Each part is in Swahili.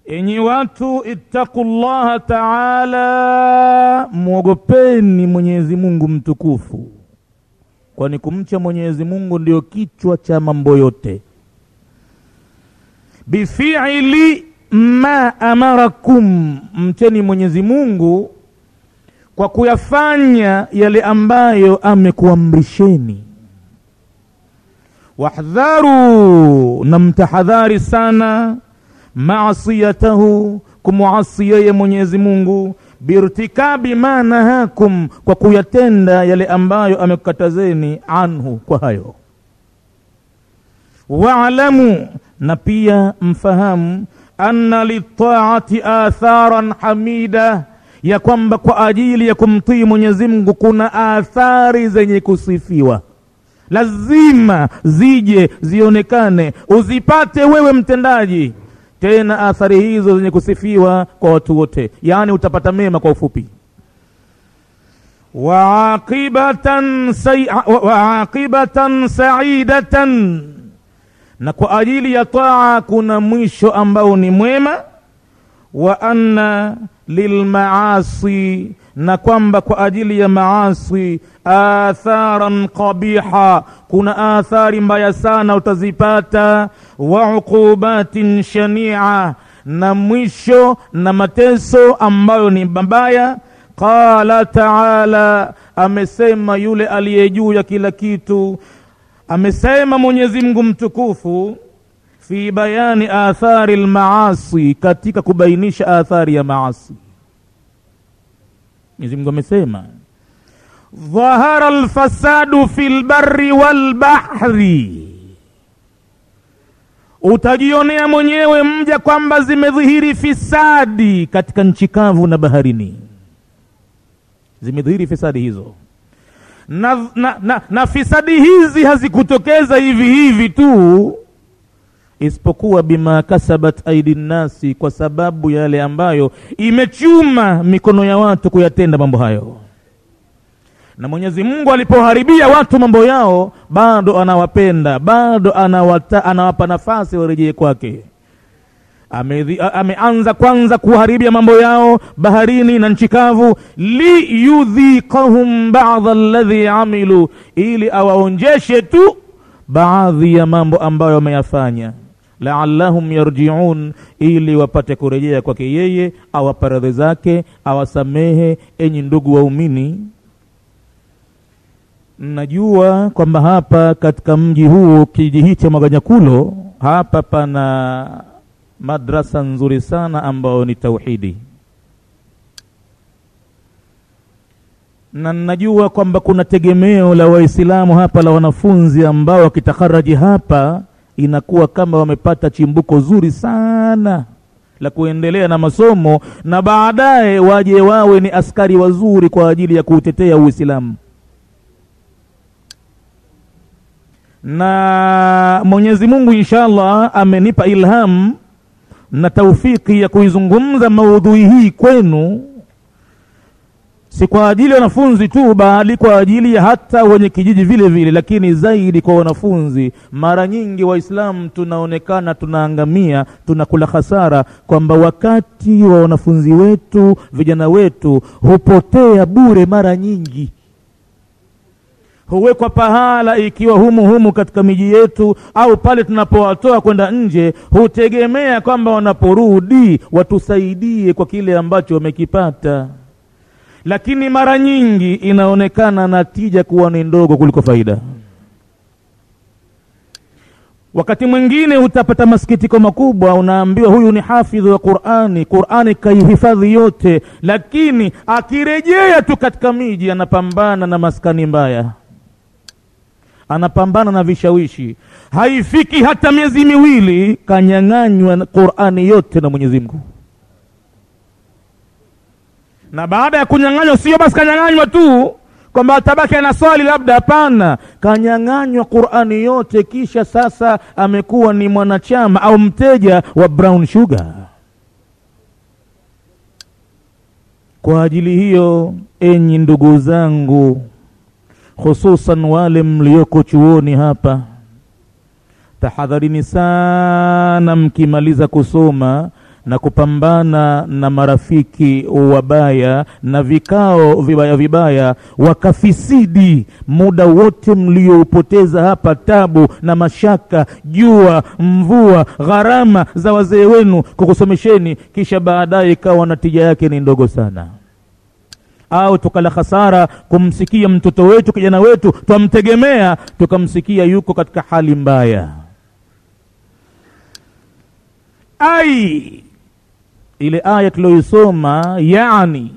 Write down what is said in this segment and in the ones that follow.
enyi watu ittaqu llaha taala mwogopeni mwenyezi mungu mtukufu kwani kumcha mwenyezi mungu ndio kichwa cha mambo yote bifili ma amarakum mcheni mwenyezi mungu kwa kuyafanya yale ambayo amekuamrisheni wahdharu na mtahadhari sana maasiyatahu kumuasi yeye mwenyezi mungu birtikabi ma nahakum kwa kuyatenda yale ambayo amekukatazeni anhu kwa hayo waalamu na pia mfahamu anna litaati atharan hamida ya kwamba kwa ajili ya kumtii mwenyezi mungu kuna athari zenye kusifiwa lazima zije zionekane uzipate wewe mtendaji tena athari hizo zenye kusifiwa kwa watu wote yaani utapata mema kwa ufupi waaqibatan say, waaqibatan saidatan na kwa ajili ya taa kuna mwisho ambao ni mwema wa anna lilmaasi na kwamba kwa ajili ya maasi atharan qabiha kuna athari mbaya sana utazipata wa uqubatin shania na mwisho na mateso ambayo ni mabaya qala taala amesema yule aliye juu ya kila kitu amesema mwenyezi mungu mtukufu fi bayani athari lmaasi katika kubainisha athari ya maasi mwenyezi mungu amesema dhahara lfasadu fi lbari walbahri utajionea mwenyewe mja kwamba zimedhihiri fisadi katika nchi kavu na baharini zimedhihiri fisadi hizo na, na, na, na fisadi hizi hazikutokeza hivi hivi tu isipokuwa bima kasabat aidi nnasi kwa sababu ya yale ambayo imechuma mikono ya watu kuyatenda mambo hayo na mwenyezi mungu alipoharibia watu mambo yao bado anawapenda bado anawata, anawapa nafasi warejee kwake Ame, ameanza kwanza kuharibia mambo yao baharini na nchi kavu liyudhiqahum bada alladhi amilu ili awaonjeshe tu baadhi ya mambo ambayo wameyafanya laallahum yarjiun ili wapate kurejea kwake yeye awapa radhi zake awasamehe enyi ndugu waumini najua kwamba hapa katika mji huu kijiji hii cha Maganyakulo hapa pana madrasa nzuri sana ambayo ni tauhidi na najua kwamba kuna tegemeo la waislamu hapa la wanafunzi ambao wakitakaraji hapa inakuwa kama wamepata chimbuko zuri sana la kuendelea na masomo na baadaye waje wawe ni askari wazuri kwa ajili ya kuutetea uislamu na mwenyezi mungu inshallah amenipa ilham na taufiki ya kuizungumza maudhui hii kwenu si kwa ajili ya wanafunzi tu bali kwa ajili ya hata wenye kijiji vile vile lakini zaidi kwa wanafunzi mara nyingi waislamu tunaonekana tunaangamia tunakula hasara kwamba wakati wa wanafunzi wetu vijana wetu hupotea bure mara nyingi huwekwa pahala ikiwa humu humu katika miji yetu au pale tunapowatoa kwenda nje hutegemea kwamba wanaporudi watusaidie kwa kile ambacho wamekipata lakini mara nyingi inaonekana natija kuwa ni ndogo kuliko faida wakati mwingine utapata masikitiko makubwa unaambiwa huyu ni hafidhi wa qurani qurani kaihifadhi yote lakini akirejea tu katika miji anapambana na maskani mbaya anapambana na vishawishi haifiki hata miezi miwili kanyang'anywa qurani yote na mwenyezi mungu na baada ya kunyang'anywa sio basi kanyang'anywa tu kwamba atabaki ana swali labda hapana kanyang'anywa qurani yote kisha sasa amekuwa ni mwanachama au mteja wa brown sugar kwa ajili hiyo enyi ndugu zangu hususan wale mlioko chuoni hapa tahadharini sana mkimaliza kusoma na kupambana na marafiki wabaya na vikao vibaya vibaya, wakafisidi muda wote mlioupoteza hapa, tabu na mashaka, jua, mvua, gharama za wazee wenu kukusomesheni, kisha baadaye ikawa natija yake ni ndogo sana au tukala hasara kumsikia mtoto wetu kijana wetu twamtegemea, tukamsikia yuko katika hali mbaya. Ai, ile aya tuliyoisoma, yani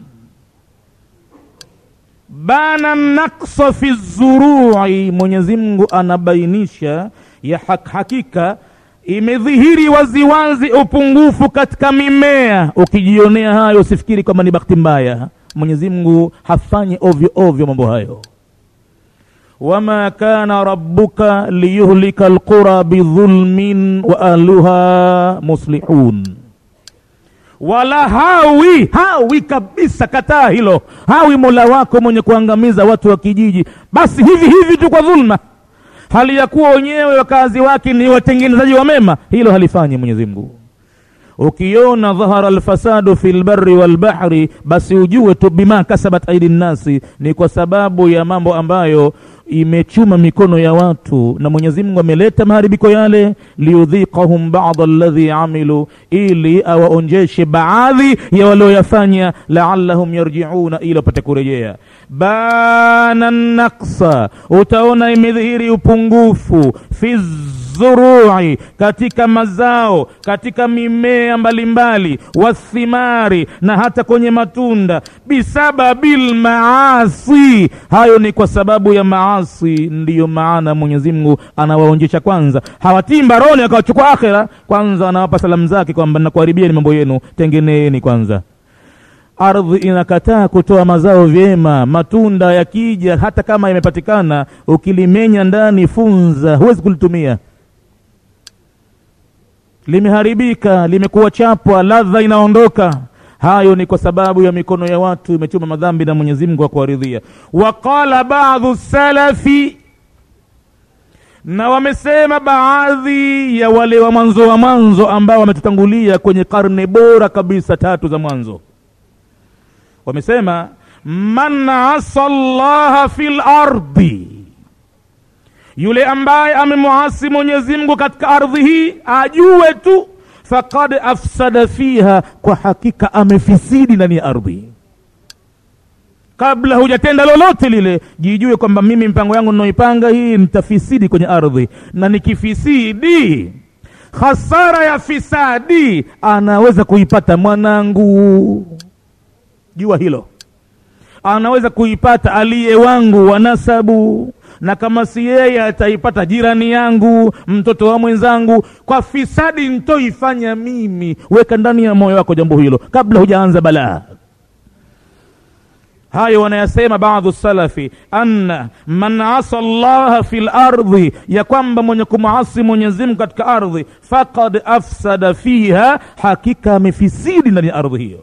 bana naksa fi zurui, Mwenyezi Mungu anabainisha ya hak hakika imedhihiri waziwazi upungufu katika mimea. Ukijionea hayo usifikiri kwamba ni bahati mbaya. Mwenyezi Mungu hafanyi ovyo ovyo mambo hayo. wama kana rabbuka liyuhlika alqura bidhulmin wa ahluha muslihun, wala hawi hawi kabisa, kataa hilo. Hawi mola wako mwenye kuangamiza watu wa kijiji basi hivi hivi tu kwa dhulma, hali ya kuwa wenyewe wakazi wake ni watengenezaji wa mema. Hilo halifanyi Mwenyezi Mungu. Ukiona dhahara alfasadu fi lbari walbahri, basi ujue tu bima kasabat aidi nnasi, ni kwa sababu ya mambo ambayo imechuma mikono ya watu, na Mwenyezi Mungu ameleta maharibiko yale, liudhiqahum ba'd alladhi amilu, ili awaonjeshe baadhi ya walioyafanya, laallahum yarjiuna, ili wapate kurejea. Bana naksa, utaona imedhihiri upungufu fi zurui, katika mazao, katika mimea mbalimbali, wathimari, na hata kwenye matunda, bisababil maasi, hayo ni kwa sababu ya maasi. Ndiyo maana Mwenyezi Mungu anawaonjesha kwanza, hawatii mbaroni akawachukua akhera, kwanza anawapa salamu zake kwamba nakuharibieni mambo yenu, tengeneeni kwanza. Ardhi inakataa kutoa mazao vyema, matunda yakija, hata kama yamepatikana, ukilimenya ndani funza, huwezi kulitumia limeharibika, limekuwa chapwa, ladha inaondoka. Hayo ni kwa sababu ya mikono ya watu imechuma madhambi na Mwenyezi Mungu akuwaridhia. Waqala baadhu salafi, na wamesema baadhi ya wale wa mwanzo wa mwanzo ambao wametutangulia kwenye karne bora kabisa tatu za mwanzo, wamesema man asa llaha fil ardi yule ambaye amemwasi Mwenyezi Mungu katika ardhi hii ajue tu, faqad afsada fiha, kwa hakika amefisidi ndani ya ardhi. Kabla hujatenda lolote lile, jijue kwamba mimi mpango yangu ninaoipanga hii nitafisidi kwenye ardhi, na nikifisidi, hasara ya fisadi anaweza kuipata mwanangu, jua hilo, anaweza kuipata aliye wangu wa nasabu na kama si yeye ataipata jirani yangu, mtoto wa mwenzangu. Kwa fisadi nitoifanya mimi. Weka ndani ya moyo wako jambo hilo kabla hujaanza balaa. Hayo wanayasema baadhu salafi, anna man asa llaha fi lardhi, ya kwamba mwenye kumasi Mwenyezi Mungu katika ardhi, faqad afsada fiha, hakika amefisidi ndani ya ardhi hiyo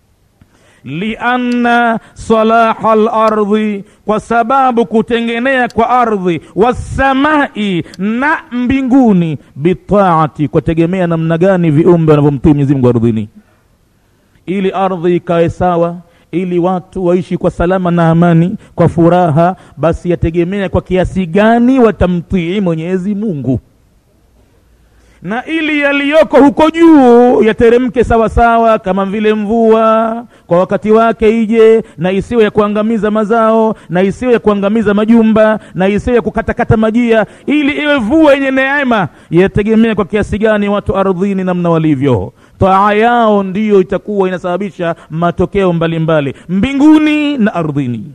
lianna salaha lardhi, kwa sababu kutengenea kwa ardhi, wassamai, na mbinguni, bitaati, kwa tegemea namna gani viumbe wanavyomtii Mwenyezi Mungu ardhini, ili ardhi ikae sawa, ili watu waishi kwa salama na amani, kwa furaha, basi yategemea kwa kiasi gani watamtii Mwenyezi Mungu na ili yaliyoko huko juu yateremke sawa sawa, kama vile mvua kwa wakati wake ije, na isiwe ya kuangamiza mazao, na isiwe ya kuangamiza majumba, na isiwe ya kukatakata majia, ili iwe mvua yenye neema, yategemea kwa kiasi gani watu ardhini namna walivyo. Taa yao ndiyo itakuwa inasababisha matokeo mbalimbali mbali, mbinguni na ardhini.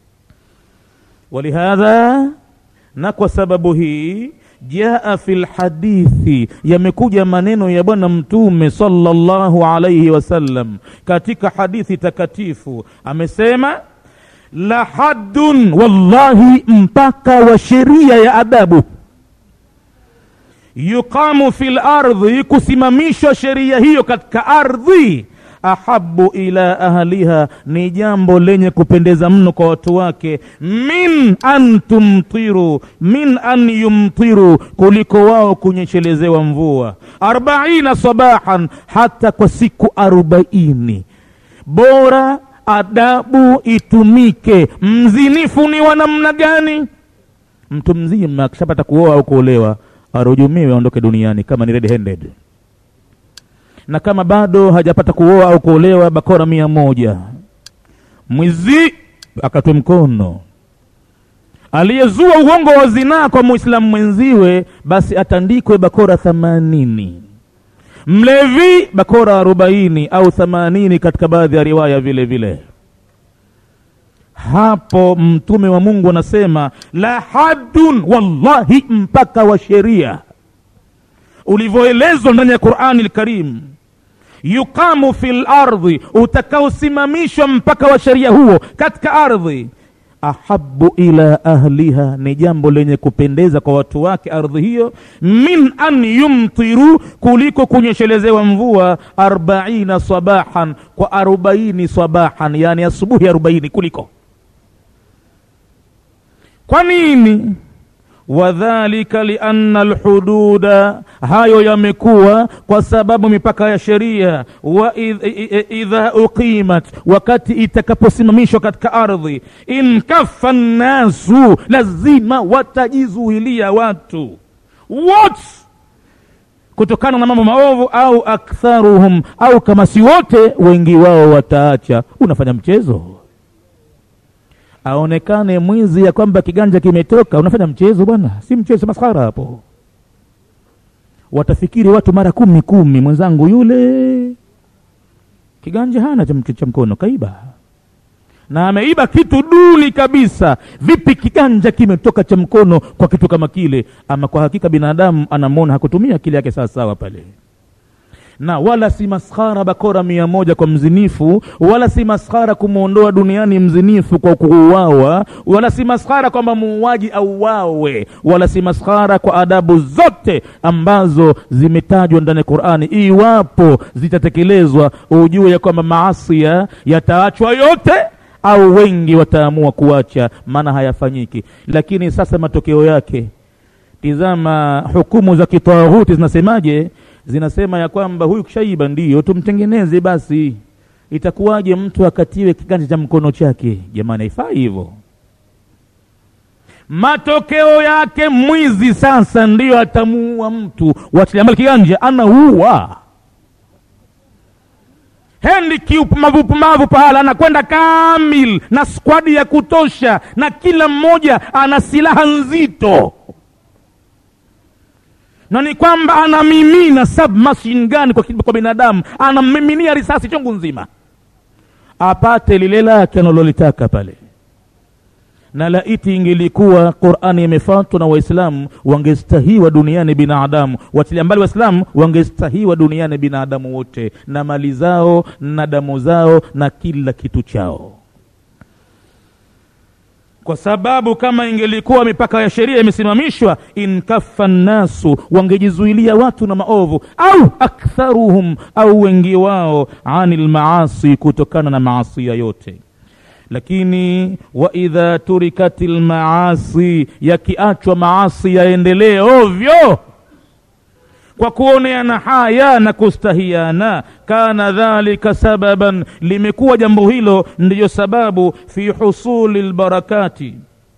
Walihadha, na kwa sababu hii jaa fi lhadithi, yamekuja maneno ya Bwana Mtume sallallahu alayhi wasallam katika hadithi takatifu, amesema la haddun, wallahi mpaka wa sheria ya adabu, yuqamu fi lardhi, kusimamishwa sheria hiyo katika ardhi, ahabu ila ahliha ni jambo lenye kupendeza mno kwa watu wake min an tumtiru min an yumtiru kuliko wao kunyeshelezewa mvua arbaina sabahan hata kwa siku arobaini bora adabu itumike mzinifu ni wa namna gani mtu mzima akishapata kuoa au kuolewa arujumiwe aondoke duniani kama ni red handed na kama bado hajapata kuoa au kuolewa bakora mia moja mwizi akatwe mkono aliyezua uongo wa zinaa kwa muislamu mwenziwe basi atandikwe bakora thamanini mlevi bakora arobaini au thamanini katika baadhi ya riwaya vile vile hapo mtume wa mungu anasema la haddun wallahi mpaka wa sheria ulivyoelezwa ndani ya qurani lkarim yuqamu fi lardhi utakaosimamishwa mpaka wa sheria huo katika ardhi ahabu ila ahliha ni jambo lenye kupendeza kwa watu wake ardhi hiyo min an yumtiru kuliko kunyeshelezewa mvua arbaina sabahan kwa arobaini sabahan yani asubuhi arobaini kuliko kwa nini wadhalika lianna alhududa hayo yamekuwa kwa sababu mipaka ya sheria wa idha uqimat wakati itakaposimamishwa katika ardhi inkaffa nnasu lazima watajizuilia watu wote kutokana na mambo maovu au aktharuhum au kama si wote wengi wao wataacha unafanya mchezo aonekane mwizi ya kwamba kiganja kimetoka unafanya mchezo bwana si mchezo maskhara hapo watafikiri watu mara kumi kumi mwenzangu yule kiganja hana cha mkono kaiba na ameiba kitu duni kabisa vipi kiganja kimetoka cha mkono kwa kitu kama kile ama kwa hakika binadamu anamwona hakutumia akili yake sawasawa pale na wala si maskhara bakora mia moja kwa mzinifu wala si maskhara kumwondoa duniani mzinifu kwa kuuawa wala si maskhara kwamba muuaji auawe wala si maskhara kwa adabu zote ambazo zimetajwa ndani ya qurani iwapo zitatekelezwa ujue ya kwamba maasia yataachwa yote au wengi wataamua kuacha maana hayafanyiki lakini sasa matokeo yake tizama hukumu za kitaghuti zinasemaje zinasema ya kwamba huyu kishaiba ndiyo tumtengeneze basi itakuwaje mtu akatiwe kiganja cha mkono chake jamani haifai hivyo matokeo yake mwizi sasa ndiyo atamuua mtu wachiliambali kiganja anaua hendi kiupumavupumavu pahala anakwenda kamil na skwadi ya kutosha na kila mmoja ana silaha nzito na ni kwamba anamimina submachine gun kwa, kwa binadamu anammiminia risasi chungu nzima apate lile lake analolitaka pale na laiti ingelikuwa qurani imefatwa na waislamu wangestahiwa duniani binadamu watilia mbali waislamu wangestahiwa duniani binadamu wote na mali zao na damu zao na kila kitu chao kwa sababu kama ingelikuwa mipaka ya sheria imesimamishwa inkaffa nnasu wangejizuilia watu na maovu au aktharuhum au wengi wao ani lmaasi kutokana na maasia yote lakini wa idha turikat lmaasi yakiachwa maasi yaendelee ovyo kwa kuoneana haya na kustahiana kana dhalika sababan limekuwa jambo hilo ndiyo sababu fi husuli lbarakati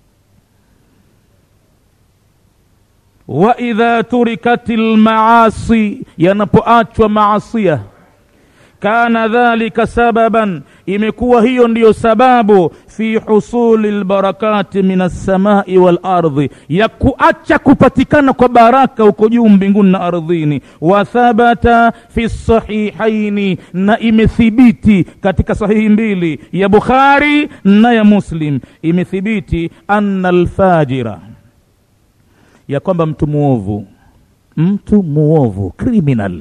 wa idha turikat lmaasi yanapoachwa maasia kana dhalika sababan imekuwa hiyo ndiyo sababu fi husuli lbarakati min alsamai walardhi ya kuacha kupatikana kwa baraka huko juu mbinguni na ardhini wa thabata fi sahihaini na imethibiti katika sahihi mbili ya bukhari na ya muslim imethibiti anna alfajira ya kwamba mtu muovu mtu muovu criminal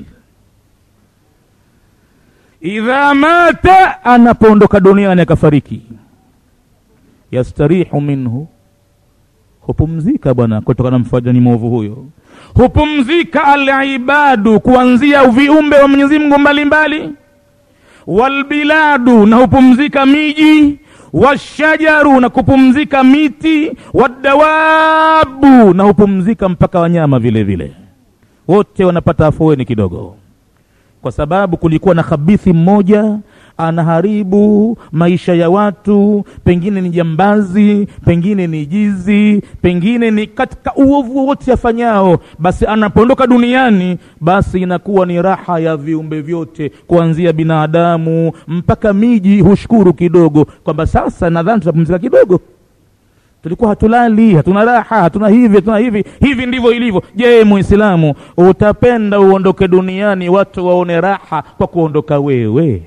idha mata anapoondoka duniani akafariki yastarihu minhu hupumzika bwana kutokana na mfajani mwovu huyo hupumzika alibadu kuanzia viumbe wa mwenyezi mungu mbalimbali walbiladu na hupumzika miji washajaru na kupumzika miti wadawabu na hupumzika mpaka wanyama vile vile wote wanapata afueni kidogo kwa sababu kulikuwa na khabithi mmoja anaharibu maisha ya watu pengine ni jambazi pengine ni jizi pengine ni katika uovu wote afanyao basi anapoondoka duniani basi inakuwa ni raha ya viumbe vyote kuanzia binadamu mpaka miji hushukuru kidogo kwamba sasa nadhani tutapumzika kidogo tulikuwa hatulali hatuna raha hatuna hivi hatuna hivi hivi ndivyo ilivyo je muislamu utapenda uondoke duniani watu waone raha kwa kuondoka wewe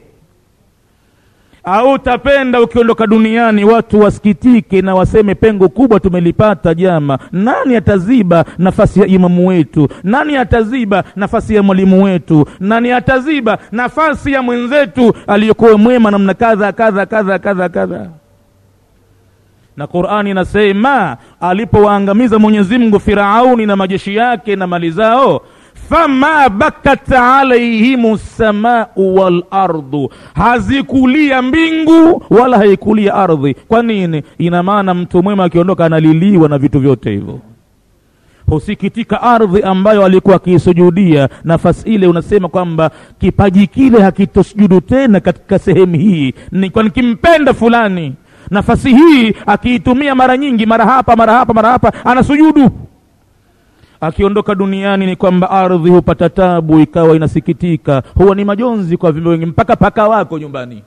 au utapenda ukiondoka duniani watu wasikitike na waseme pengo kubwa tumelipata jama nani ataziba nafasi ya imamu wetu nani ataziba nafasi ya mwalimu wetu nani ataziba nafasi ya mwenzetu aliyokuwa mwema namna kadha kadha kadha kadha kadha na qurani inasema alipowaangamiza mwenyezi mungu firauni na majeshi yake na mali zao fama bakat alaihim samau walardu hazikulia mbingu wala haikulia ardhi kwa nini ina maana mtu mwema akiondoka analiliwa na vitu vyote hivyo husikitika ardhi ambayo alikuwa akiisujudia nafasi ile unasema kwamba kipaji kile hakitosujudu tena katika sehemu hii nikuwa nikimpenda fulani nafasi hii akiitumia mara nyingi mara hapa mara hapa mara hapa anasujudu akiondoka duniani ni kwamba ardhi hupata tabu ikawa inasikitika huwa ni majonzi kwa viumbe wengi mpaka paka wako nyumbani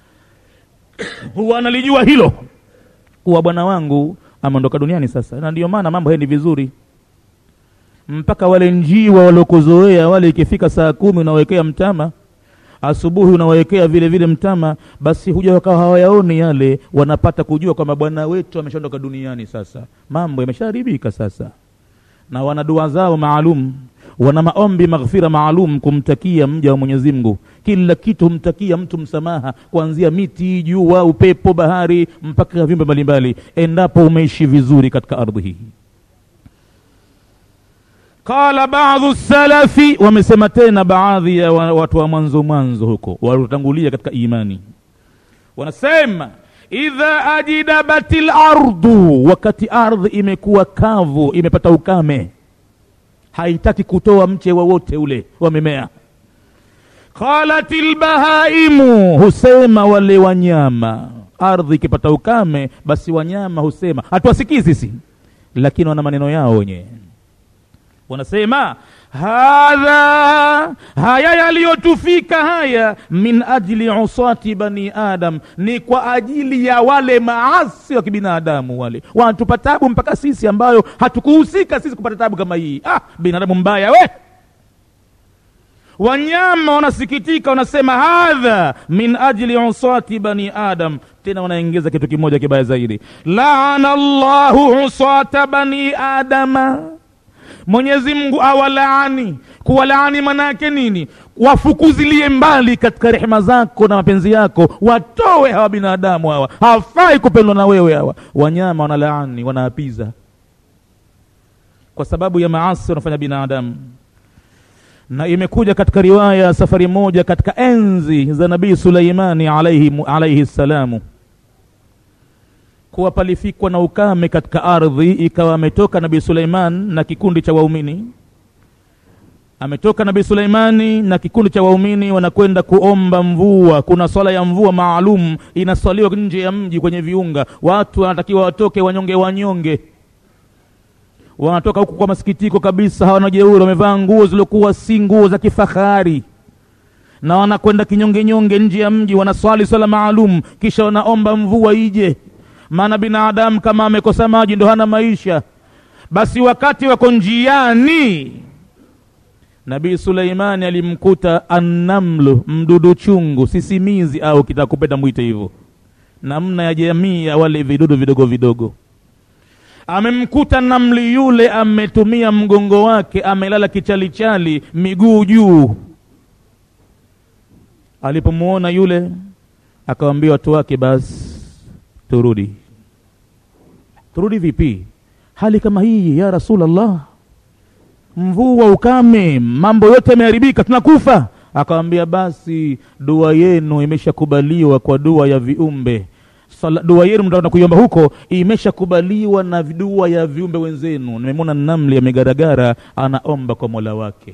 huwa analijua hilo kuwa bwana wangu ameondoka duniani sasa na ndiyo maana mambo haendi vizuri mpaka wale njiwa waliokuzoea wale ikifika saa kumi unawekea mtama asubuhi unawawekea vile vile mtama basi huja wakawa hawayaoni yale wanapata kujua kwamba bwana wetu ameshaondoka duniani sasa mambo yameshaharibika sasa na wana dua zao maalum wana maombi maghfira maalum kumtakia mja wa mwenyezi mungu kila kitu humtakia mtu msamaha kuanzia miti jua upepo bahari mpaka viumbe mbalimbali endapo umeishi vizuri katika ardhi hii qala baadhu salafi wamesema tena baadhi ya watu wa mwanzo mwanzo huko waliotangulia katika imani wanasema idha ajidabat lardu wakati ardhi imekuwa kavu imepata ukame haitaki kutoa mche wowote ule wa mimea qalat lbahaimu husema wale wanyama ardhi ikipata ukame basi wanyama husema hatuwasikii sisi lakini wana maneno yao wenyewe wanasema hadha haya yaliyotufika haya min ajli usati bani adam ni kwa ajili ya wale maasi wa kibinadamu wale wanatupa tabu mpaka sisi ambayo hatukuhusika sisi kupata tabu kama hii ah binadamu mbaya we wanyama wanasikitika wanasema hadha min ajli usati bani adam tena wanaongeza kitu kimoja kibaya zaidi laana llahu usata bani adama mwenyezi mungu awalaani kuwalaani manake nini wafukuzilie mbali katika rehema zako na mapenzi yako watowe hawa binadamu hawa hawafai kupendwa na wewe hawa wanyama wanalaani wanaapiza kwa sababu ya maasi wanafanya binadamu na imekuja katika riwaya safari moja katika enzi za nabii suleimani alaihi, alaihi ssalamu kuwa palifikwa na ukame katika ardhi ikawa ametoka nabii suleiman na kikundi cha waumini ametoka nabii suleimani na kikundi cha waumini wanakwenda kuomba mvua kuna swala ya mvua maalum inaswaliwa nje ya mji kwenye viunga watu wanatakiwa watoke wanyonge wanyonge wanatoka huku kwa masikitiko kabisa hawana jeuri wamevaa nguo ziliokuwa si nguo za kifahari na wanakwenda kinyongenyonge nje ya mji wanaswali swala maalum kisha wanaomba mvua ije maana binadamu kama amekosa maji ndo hana maisha basi wakati wako njiani nabii suleimani alimkuta annamlu mdudu chungu sisimizi au kitakupenda mwite hivyo namna ya jamii ya wale vidudu vidogo vidogo amemkuta namli yule ametumia mgongo wake amelala kichalichali miguu juu alipomwona yule akawambia watu wake basi turudi turudi vipi hali kama hii ya rasulllah mvua ukame mambo yote yameharibika tunakufa akawambia basi dua yenu imeshakubaliwa kwa dua ya viumbe Sala, dua yenu mtaenda kuiomba huko imeshakubaliwa na dua ya viumbe wenzenu nimemwona namli amegaragara anaomba kwa mola wake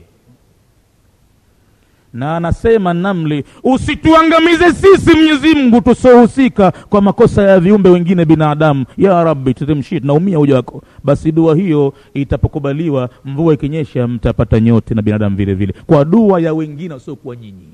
na anasema namli usituangamize sisi mwenyezi mungu tusiohusika kwa makosa ya viumbe wengine binadamu ya rabbi tutemshie tunaumia uja wako basi dua hiyo itapokubaliwa mvua ikinyesha mtapata nyote na binadamu vile vile kwa dua ya wengine wasiokuwa nyinyi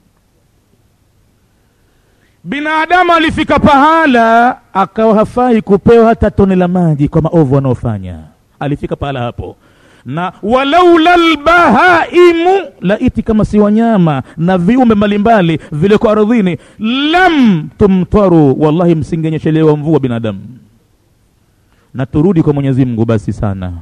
binadamu alifika pahala akawa hafai kupewa hata tone la maji kwa maovu anaofanya alifika pahala hapo na walaula lbahaimu laiti kama si wanyama na viumbe mbalimbali viliko ardhini lam tumtaru wallahi msingenyeshelewa mvua binadamu na turudi kwa mwenyezi mungu basi sana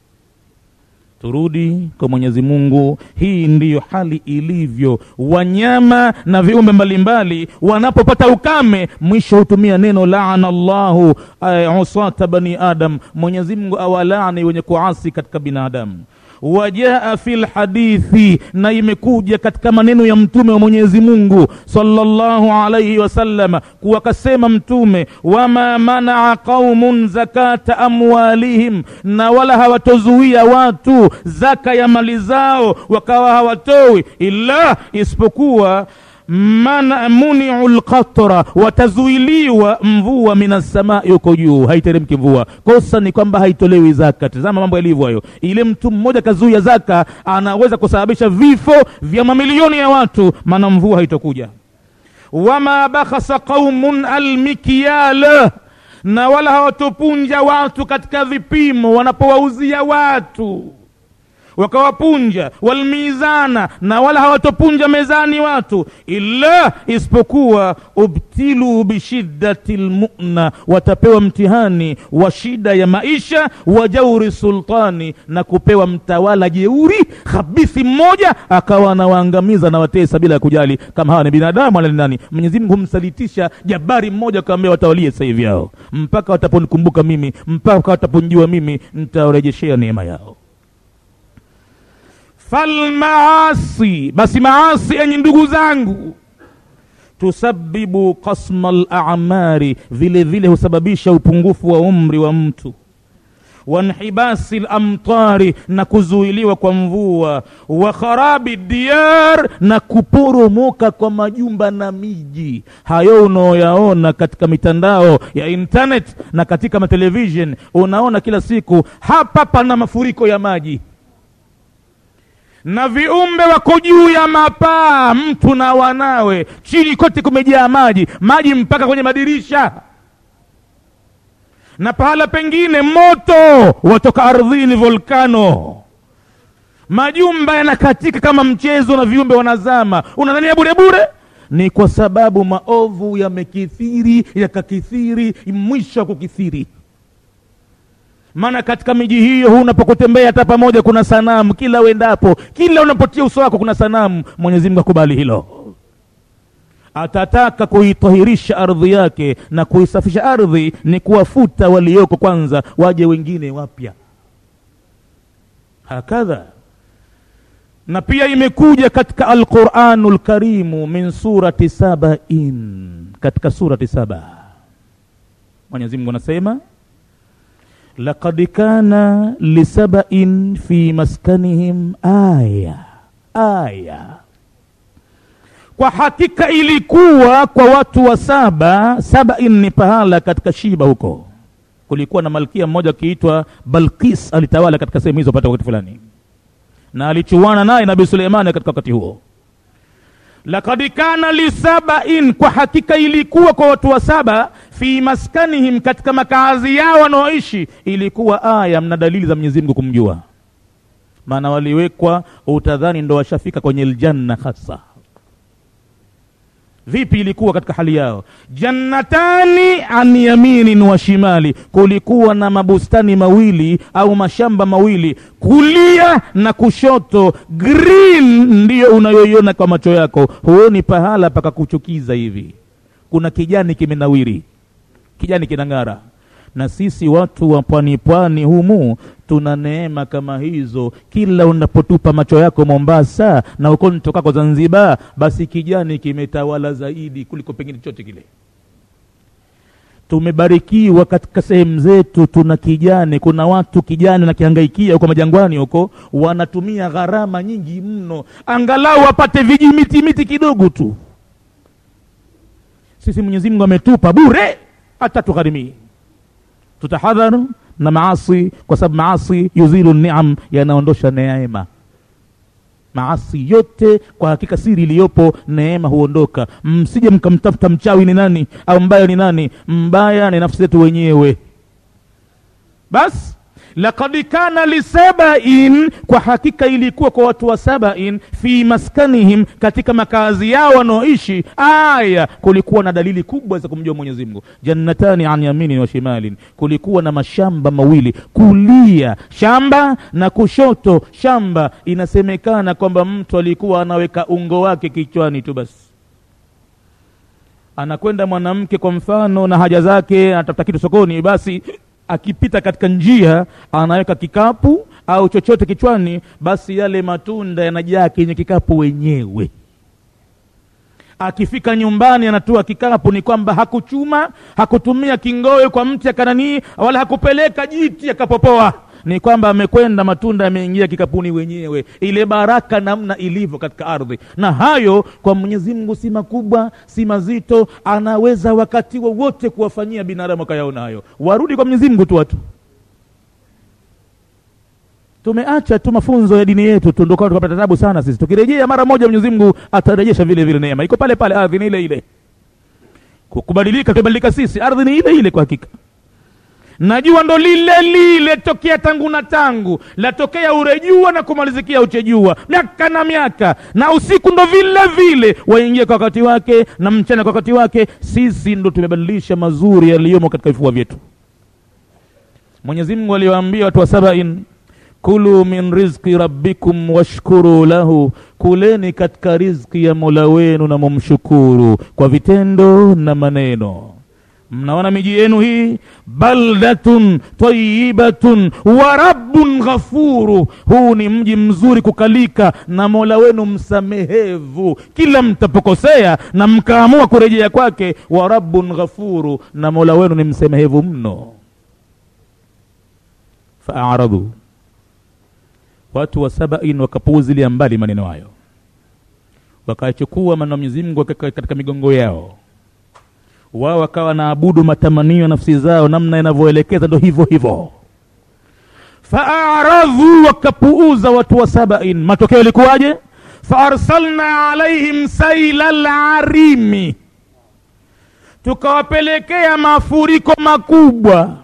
turudi kwa mwenyezi mungu hii ndiyo hali ilivyo wanyama na viumbe mbalimbali wanapopata ukame mwisho hutumia neno laana llahu uh, usata bani adam mwenyezi mungu awalaani wenye kuasi katika binadamu wajaa fi lhadithi na imekuja katika maneno ya mtume wa mwenyezi mungu salllahu alaihi wasallam kuwakasema mtume wama manaa qaumun zakata amwalihim na wala hawatozuia watu zaka ya mali zao wakawa hawatoi illa isipokuwa mana muniu lqatra watazuiliwa mvua minassamai huko juu haiteremki mvua kosa ni kwamba haitolewi zaka tazama mambo yalivyo hayo ile mtu mmoja kazuia zaka anaweza kusababisha vifo vya mamilioni ya watu maana mvua haitokuja wama bakhasa qaumun almikyala na wala hawatopunja watu katika vipimo wanapowauzia watu wakawapunja walmizana na wala hawatopunja mezani watu illa isipokuwa ubtilu bishiddati lmuna watapewa mtihani wa shida ya maisha wa jauri sultani na kupewa mtawala jeuri khabithi mmoja akawa anawaangamiza na watesa bila ya kujali kama hawa ni binadamu wala ni nani mwenyezi mungu humsalitisha jabari mmoja akawambia watawalie sasa hivi yao mpaka wataponikumbuka mimi mpaka wataponjua mimi nitawarejeshea neema yao falmaasi basi maasi enyi ndugu zangu tusabibu kasma lamari vile vile husababisha upungufu wa umri wa mtu wanhibasi lamtari na kuzuiliwa kwa mvua wa kharabi diyar na kuporomoka kwa majumba na miji hayo unaoyaona katika mitandao ya internet na katika matelevishen unaona kila siku hapa pana mafuriko ya maji na viumbe wako juu ya mapaa mtu na wanawe chini kote kumejaa maji maji mpaka kwenye madirisha na pahala pengine moto watoka ardhini volkano majumba yanakatika kama mchezo na viumbe wanazama unadhania bure bure ni kwa sababu maovu yamekithiri yakakithiri mwisho wa kukithiri maana katika miji hiyo unapokutembea hata pamoja kuna sanamu kila uendapo kila unapotia uso wako kuna sanamu mwenyezi mungu akubali hilo atataka kuitahirisha ardhi yake na kuisafisha ardhi ni kuwafuta walioko kwanza waje wengine wapya hakadha na pia imekuja katika alquranu lkarimu min surati sabain katika surati saba mwenyezi mungu anasema laqad kana lisabain fi maskanihim aya aya kwa hakika ilikuwa kwa watu wa saba sabain ni pahala katika shiba huko kulikuwa na malkia mmoja akiitwa balkis alitawala katika sehemu hizo pata wakati fulani na alichuana naye nabii suleimani katika wakati huo lakad kana lisabain kwa hakika ilikuwa kwa watu wa saba fi maskanihim katika makazi yao wanaoishi ilikuwa aya mna dalili za mwenyezi mungu kumjua maana waliwekwa utadhani ndo washafika kwenye ljanna hasa vipi ilikuwa katika hali yao jannatani an yaminin wa shimali kulikuwa na mabustani mawili au mashamba mawili kulia na kushoto green ndiyo unayoiona kwa macho yako huoni pahala pakakuchukiza hivi kuna kijani kimenawiri kijani kinang'ara na sisi watu wa pwani pwani humu tuna neema kama hizo kila unapotupa macho yako mombasa na uko nitokako zanzibar basi kijani kimetawala zaidi kuliko pengine chochote kile tumebarikiwa katika sehemu zetu tuna kijani kuna watu kijani nakihangaikia huko majangwani huko wanatumia gharama nyingi mno angalau wapate vijimiti miti kidogo tu sisi mwenyezi mungu ametupa bure hata tugharimii tutahadharu na maasi kwa sababu maasi yuzilu niam yanaondosha neema maasi yote kwa hakika siri iliyopo neema huondoka msije mkamtafuta mchawi ni nani au mbaya ni nani mbaya ni nafsi zetu wenyewe basi lakad kana lisabain kwa hakika ilikuwa kwa watu wa sabain fi maskanihim katika makazi yao wanaoishi aya kulikuwa na dalili kubwa za kumjua mwenyezi mungu jannatani an yaminin wa shimalin kulikuwa na mashamba mawili kulia shamba na kushoto shamba inasemekana kwamba mtu alikuwa anaweka ungo wake kichwani tu basi anakwenda mwanamke kwa mfano na haja zake anatafuta kitu sokoni basi akipita katika njia anaweka kikapu au chochote kichwani basi yale matunda yanajaa kwenye kikapu wenyewe akifika nyumbani anatoa kikapu ni kwamba hakuchuma hakutumia kingowe kwa mti akananii wala hakupeleka jiti akapopoa ni kwamba amekwenda matunda yameingia kikapuni wenyewe ile baraka namna ilivyo katika ardhi na hayo kwa mwenyezi mungu si makubwa si mazito anaweza wakati wowote kuwafanyia binadamu akayaona hayo warudi kwa mwenyezi mungu tu watu tumeacha tu mafunzo ya dini yetu tu ndio tukapata tabu sana sisi tukirejea mara moja mwenyezi mungu atarejesha vile vile neema iko pale pale ardhi ni ile ile kubadilika tumebadilika sisi ardhi ni ile ile kwa hakika najua ndo lile lile tokea tangu na tangu latokea urejua na kumalizikia uchejua miaka na miaka na usiku ndo vile vile waingia kwa wakati wake na mchana kwa wakati wake sisi ndo tumebadilisha mazuri yaliyomo katika vifua vyetu mwenyezi mungu aliwaambia watu wa sabain kulu min rizqi rabbikum washkuru lahu kuleni katika rizki ya mola wenu na mumshukuru kwa vitendo na maneno mnaona miji yenu hii baldatun tayibatun wa rabbun ghafuru huu ni mji mzuri kukalika na mola wenu msamehevu kila mtapokosea na mkaamua kurejea kwake wa rabbun ghafuru na mola wenu ni msamehevu mno faaradhu watu wa sabain wakapuuzilia mbali maneno hayo wakachukua maneno ya mwenyezi mungu katika migongo yao wao wakawa naabudu matamanio ya nafsi zao namna inavyoelekeza ndo hivyo hivyo faaradhu wakapuuza watu wa sabain matokeo yalikuwaje faarsalna alaihim saila larimi tukawapelekea mafuriko makubwa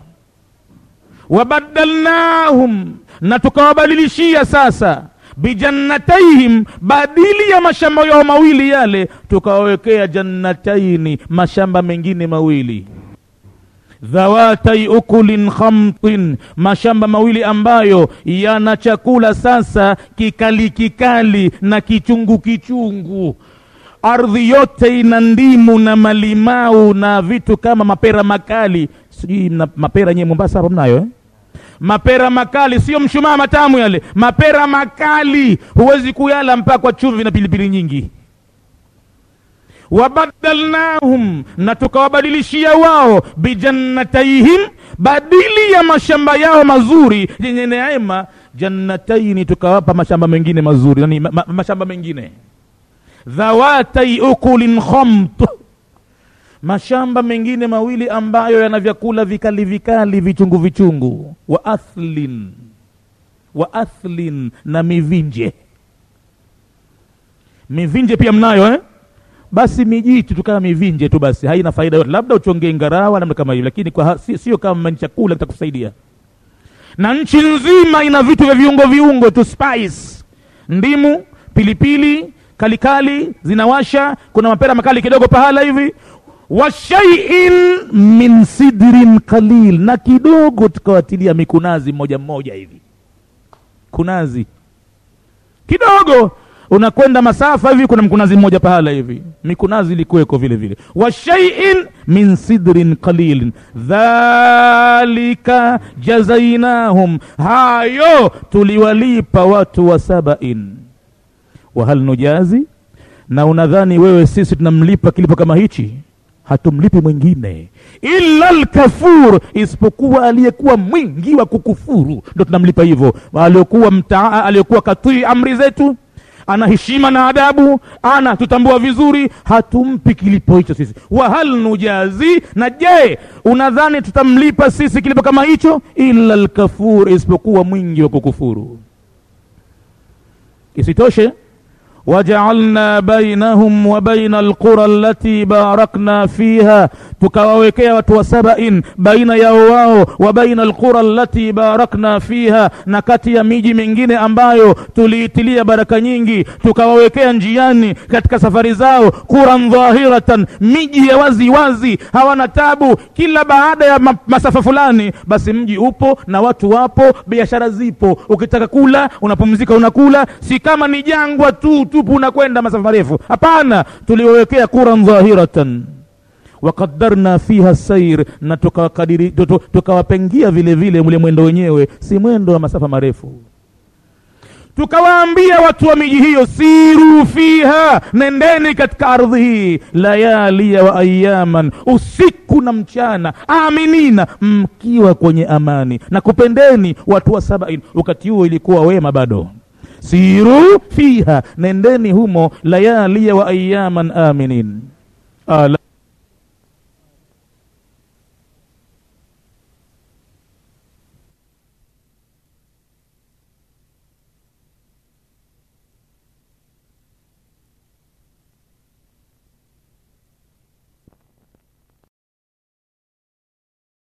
wabadalnahum na tukawabadilishia sasa bijannataihim badili ya mashamba yao mawili yale tukawawekea jannataini mashamba mengine mawili dhawatai ukulin khamtin mashamba mawili ambayo yana chakula sasa kikali kikali na kichungu kichungu ardhi yote ina ndimu na malimau na vitu kama mapera makali sijui mna- mapera nyewe mombasa hapa mnayo eh? mapera makali sio mshumaa matamu yale mapera makali huwezi kuyala mpaka kwa chumvi na pilipili nyingi wabadalnahum na tukawabadilishia wao bijannataihim badili ya mashamba yao mazuri yenye neema jannataini tukawapa mashamba mengine mazuri yani ma, ma, mashamba mengine dhawatai ukulin khamt mashamba mengine mawili ambayo yana vyakula vikali vikali vichungu vichungu wa athlin wa athlin na mivinje mivinje pia mnayo eh? basi mijitu tukawa mivinje tu basi haina faida yote labda uchongee ngarawa namna kama hiyo lakini kwa ha- si- sio kama ni chakula kitakusaidia na nchi nzima ina vitu vya viungo viungo tu spice ndimu pilipili kalikali zinawasha kuna mapera makali kidogo pahala hivi wa shaiin min sidrin qalil na kidogo tukawatilia mikunazi mmoja mmoja hivi kunazi kidogo unakwenda masafa hivi kuna mkunazi mmoja pahala hivi mikunazi ilikuweko vile vile wa shaiin min sidrin qalilin dhalika jazainahum hayo tuliwalipa watu wa sabain wahal nujazi na unadhani wewe sisi tunamlipa kilipo kama hichi hatumlipi mwingine illa lkafur isipokuwa aliyekuwa mwingi wa kukufuru ndo tunamlipa hivyo aliyokuwa mtaa aliyokuwa katii amri zetu ana heshima na adabu ana tutambua vizuri hatumpi kilipo hicho sisi wahal nujazi na je unadhani tutamlipa sisi kilipo kama hicho illa lkafur isipokuwa mwingi wa kukufuru isitoshe wajaalna bainahum wa baina alqura allati barakna fiha tukawawekea watu wa sabain baina yao wao wa baina alqura allati barakna fiha na kati ya miji mingine ambayo tuliitilia baraka nyingi tukawawekea njiani katika safari zao quran dhahiratan miji ya wazi wazi hawana tabu kila baada ya ma masafa fulani basi mji upo na watu wapo biashara zipo ukitaka kula unapumzika unakula si kama ni jangwa tu tupu unakwenda masafa marefu hapana tuliwawekea quran dhahiratan wakaddarna fiha sair na tukawakadiri tukawapengia vile vile mule mwendo wenyewe si mwendo wa masafa marefu tukawaambia watu wa miji hiyo siru fiha nendeni katika ardhi hii layalia wa ayaman usiku na mchana aminina mkiwa kwenye amani na kupendeni watu wa sabain wakati huo ilikuwa wema bado siru fiha nendeni humo layalia wa ayaman aminin Ala